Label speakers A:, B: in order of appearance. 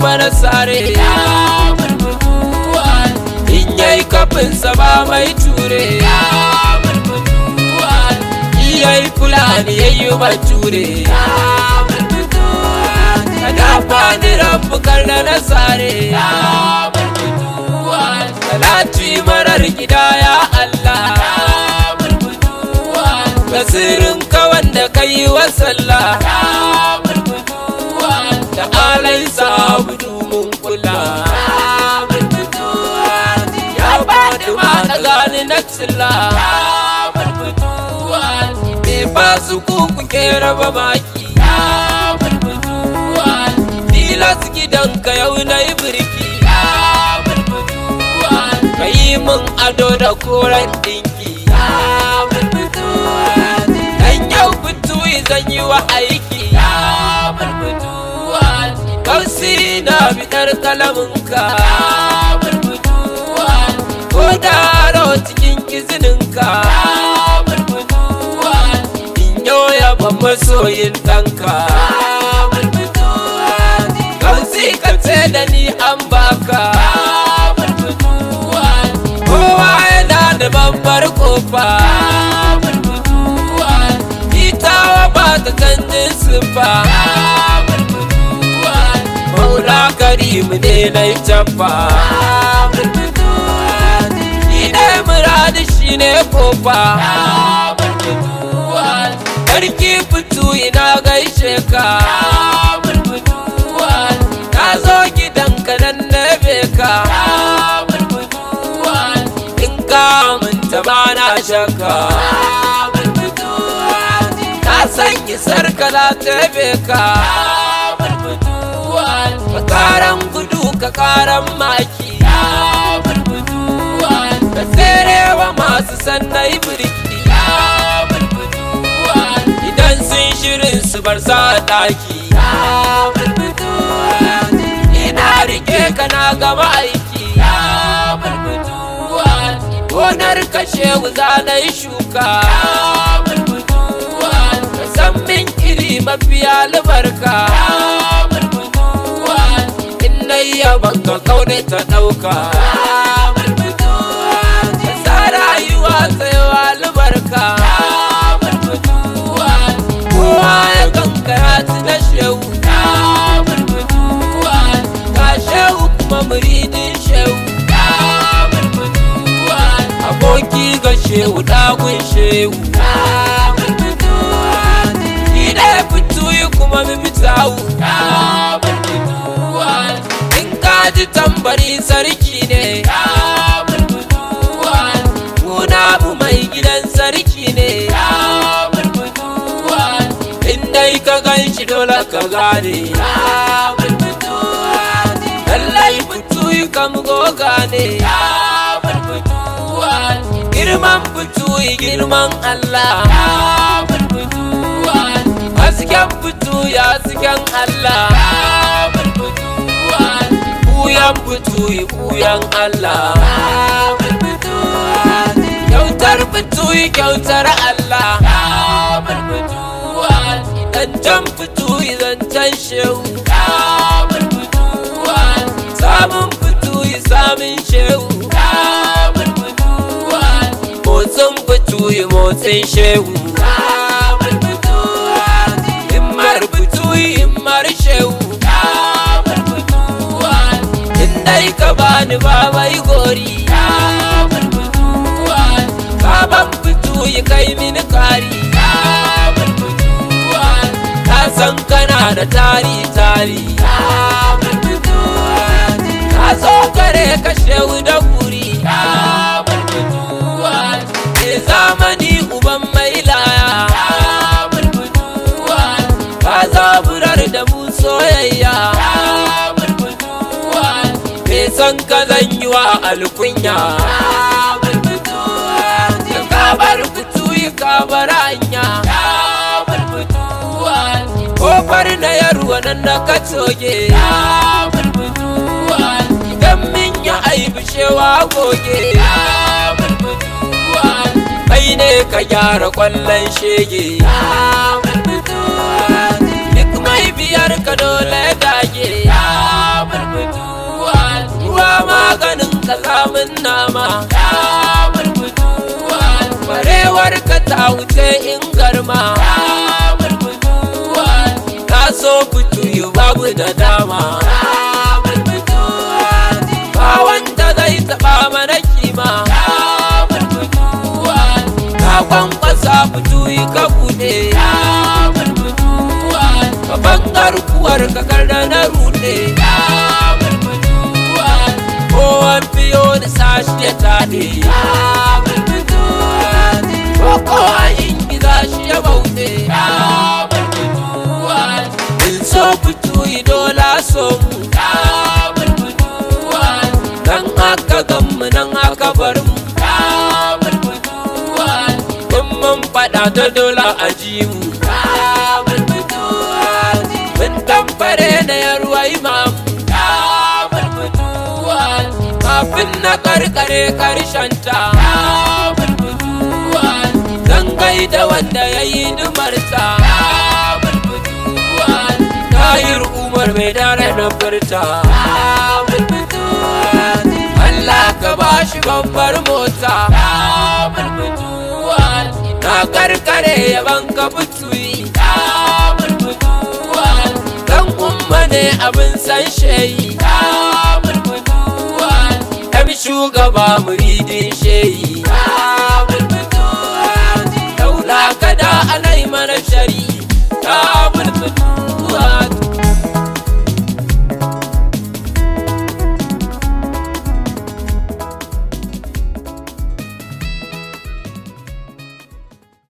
A: mana sare in yayi kafinsa ba mai ture yayi fulani yayi bature kada fani rabu karna na sare salati marar gida ya Allah basirin ka wanda kai wa sallah da alai sabu mun kula ya bada ma da gani na tsilla me ba su kuku ke raba maki tilas gidanka yau na yi birki ka yi min ado da koren dinki dan yau fitu zan yi wa aiki kausi na bidar kalaminka ko da cikin izininka in yau yaban masoyin ɗanka kausi ka ce da ni an baka kowa yana da babbar kofa itawa ba ta canjin siffa maula karimu ne na yi cabba idai muradi shi ne kofa Sarki fitu ina gaishe ka Na zo gidanka nan na ka In ka aminta ba na shakka Na sanyi sarka za ta ka Ka karan gudu ka karan maki Ka tserewa masu sannai birki Idan sun shirin su bar sa daki Ina rike ka na gama aiki Gonar kashe wuza na yi shuka Ka san min iri mafi albarka In na yi yaban ka kaune ta ɗauka Ka sa rayuwa tsayawa albarka kowa ya ganka ya ci na shehu ka shehu kuma muridin shehu aboki ga shehu dagun shehu shi ɗaya fito yi kuma mimitawu in ka ji tambari sarki ne Kuna mu mai gidan sarki ne dai ka gan shi dole ka gane lallai fituyi kam goga ne girman fituyi girman Allah hasken fituyi hasken Allah buyan fituyi buyan Allah kyautar fituyi kyautar Allah zancen fito zancen shehu samun fito samun shehu motsin fito motsin shehu himmar fito himmar shehu indai ka bani babai gori baban fito kai mini kari san kana da tari tari ka zo kare ka shehu da guri ke zamani uban mai laya ka zaburar da mu soyayya ke san ka zan yi wa alkunya ka bar fitu ka bar hanya kofar na yarwa nan na ka toge idan min ya aibi shewa goge kai ne ka gyara kwallon shege duk mai biyar ka dole dage bulbutu ruwa maganin kazamin nama ya bulbutu barewar ka ta wuce in garma ya bulbutu ka so fitu yi babu da dama ya bulbutu ba wanda zai taba mana kima ya bulbutu ka kwankwasa fitu yi ka bude ya bulbutu babban garkuwar ka karda na rude ya bulbutu kowan biyo da sashi ya tade ya bulbutu ko a yin gida shi ya bauɗe ya bulbutu in so fitu yi dola so mu ya bulbutu nan aka gammu nan aka bar mu ya bulbutu in mun faɗa ta dola a ji mu ya bulbutu mun tamfare da yarwa imamu ya bulbutu kafin na karkare karshenta ya bulbutu zan gaida wanda ya yi dumarta ya bulbutu tahir umar mai dare na furta ya bulbutu Allah ka ba shi babbar mota ya bulbutu na karkare yaban ka butuyi ya bulbutu dan umma ne abin san sheyi ya bulbutu ɗan shugaba muridin sheyi ya bulbutu daula kada alai mana shari ya bulbutu